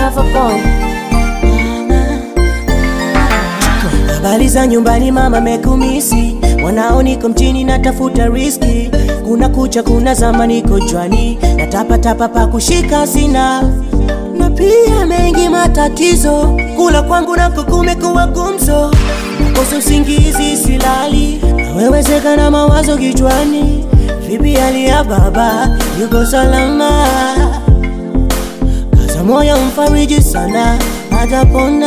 lover boy. Habari za nyumbani mama mekumisi, mwanao niko mjini natafuta riski, kuna kucha kuna zama niko jwani, natapatapa pa kushika sina, na pia mengi matatizo, kula kwangu nako kumekuwa gumzo, nakosa usingizi silali, nawewezeka na mawazo kichwani, vipi hali ya baba, yuko salama? Kaza moyo mfariji sana, atapona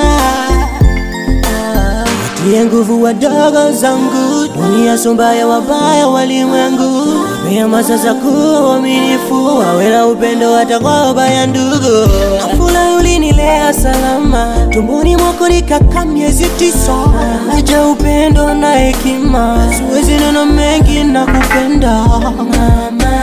Watie nguvu wadogo zangu, dunia sumbaya, wabaya walimwengu, wapea masasa kuwa uaminifu, wawe na upendo hata kwa wabaya ndugu. Afula ulinilea salama, tumboni mwako nikakaa miezi tisa, naja upendo na hekima, siwezi neno mengi na kupenda mama.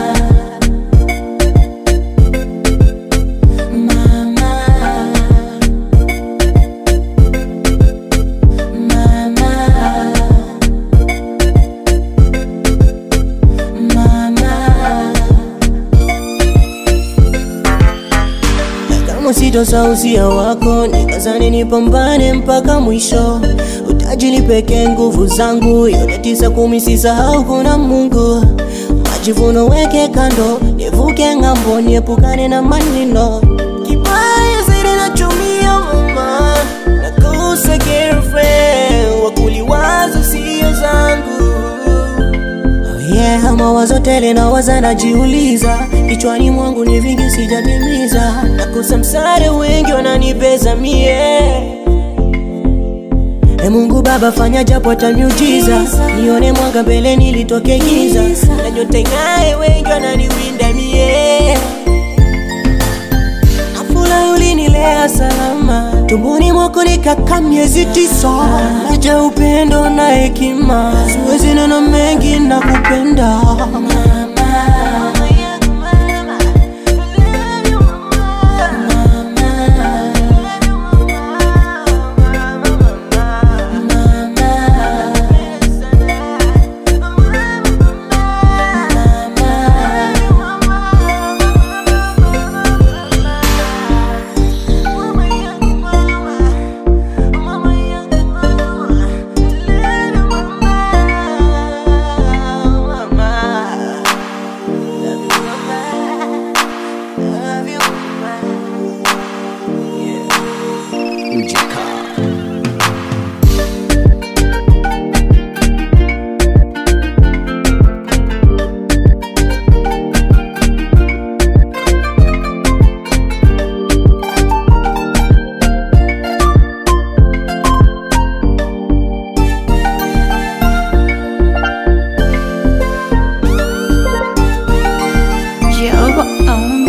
kama sitosausia wako nikazani nipambane mpaka mwisho utajili pekee nguvu zangu yote tisa kumi sisahau kuna mungu majivuno weke kando nivuke ng'ambo niepukane na maneno kibaya zaidi nachumia mama nakosa girlfriend wakuliwazo sio zangu Oh yeah, mawazo tele na waza najiuliza, kichwani mwangu ni vingi sijatimiza, nakosa msaada, wengi wananibeza mie. E Mungu Baba, fanya japo hata miujiza, nione mwanga mbele, nilitoke giza, na nyota ing'ae, wengi wananiwinda mie. Afula ulinilea salama, tumboni mwako nikakaa miezi tisa, naja upendo na hekima, siwezi neno mengi na kupenda Jehovah on